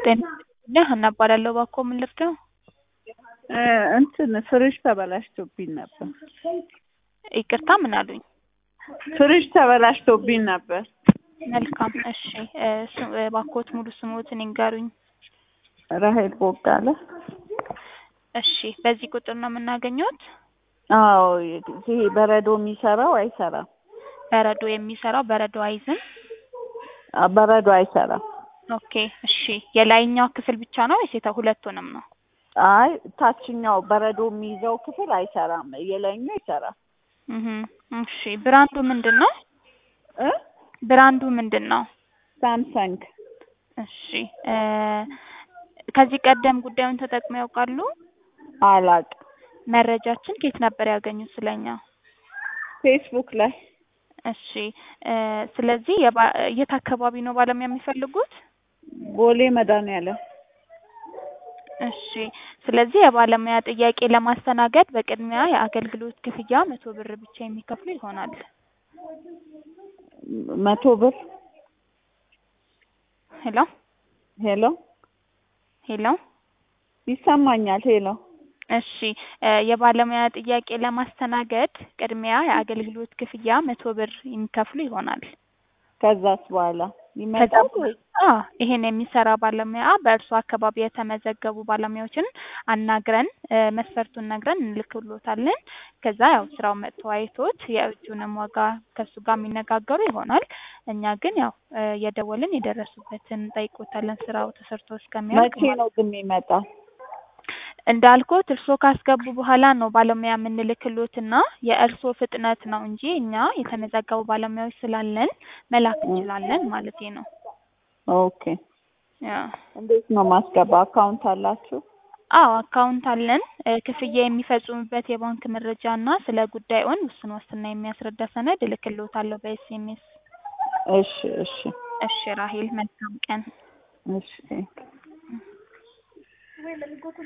ጤና ይስጥልኝ ሀና እባላለሁ። እባክዎ ምን ልርዳው? እንትን ፍሪጅ ተበላሽቶብኝ ነበር። ይቅርታ ምን አሉኝ? ፍሪጅ ተበላሽቶብኝ ነበር። መልካም እሺ እ ስ- እባክዎት ሙሉ ስምዎትን ይንገሩኝ? ራሄል ቦጋለ። እሺ በዚህ ቁጥር ነው የምናገኘዎት? አዎ ይሄ በረዶ የሚሰራው አይሰራም። በረዶ የሚሰራው በረዶ አይዝም? አ- በረዶ አይሰራም። ኦኬ እሺ የላይኛው ክፍል ብቻ ነው ወይስ የታ ሁለቱንም ነው? አይ ታችኛው በረዶ የሚይዘው ክፍል አይሰራም። የላይኛው ይሰራል። እህ እሺ ብራንዱ ምንድን ነው? እ ብራንዱ ምንድን ነው? ሳምሰንግ እሺ እ ከዚህ ቀደም ጉዳዩን ተጠቅመው ያውቃሉ? አላቅም። መረጃችን ከየት ነበር ያገኙት ስለኛ? ፌስቡክ ላይ እሺ እ ስለዚህ የባ- የት አካባቢ ነው ባለሙያ የሚፈልጉት? ቦሌ መድኃኒዓለም እሺ ስለዚህ የባለሙያ ጥያቄ ለማስተናገድ በቅድሚያ የአገልግሎት ክፍያ መቶ ብር ብቻ የሚከፍሉ ይሆናል። መቶ ብር ሄሎ ሄሎ ሄሎ ይሰማኛል። ሄሎ እሺ እ የባለሙያ ጥያቄ ለማስተናገድ ቅድሚያ የአገልግሎት ክፍያ መቶ ብር የሚከፍሉ ይሆናል። ከዛስ በኋላ ከዛ ይመጣል ወይ? አ ይሄን የሚሰራ ባለሙያ በእርሱ አካባቢ የተመዘገቡ ባለሙያዎችን አናግረን እ መስፈርቱን ነግረን እንልክሎታለን። ከዛ ያው ስራው መጥቶ አይቶት የእጁንም ዋጋ ከእሱ ጋር የሚነጋገሩ ይሆናል። እኛ ግን ያው እ የደወልን የደረሱበትን እንጠይቆታለን ስራው ተሰርቶ እስከሚያልቅ መቼ ነው ግን የሚመጣው? እንዳልኩት እርስዎ ካስገቡ በኋላ ነው ባለሙያ የምንልክሎትና የእርስዎ ፍጥነት ነው እንጂ እኛ የተመዘገቡ ባለሙያዎች ስላለን መላክ እንችላለን ማለቴ ነው። ኦኬ ያ እንዴት ነው ማስገባ? አካውንት አላችሁ? አዎ አካውንት አለን። እ ክፍያ የሚፈጽሙበት የባንክ መረጃ እና ስለ ጉዳዩን ውስን ዋስትና የሚያስረዳ ሰነድ እልክልዎታለሁ በኤስኤምኤስ። እሺ እሺ እሺ ራሄል መልካም ቀን። እሺ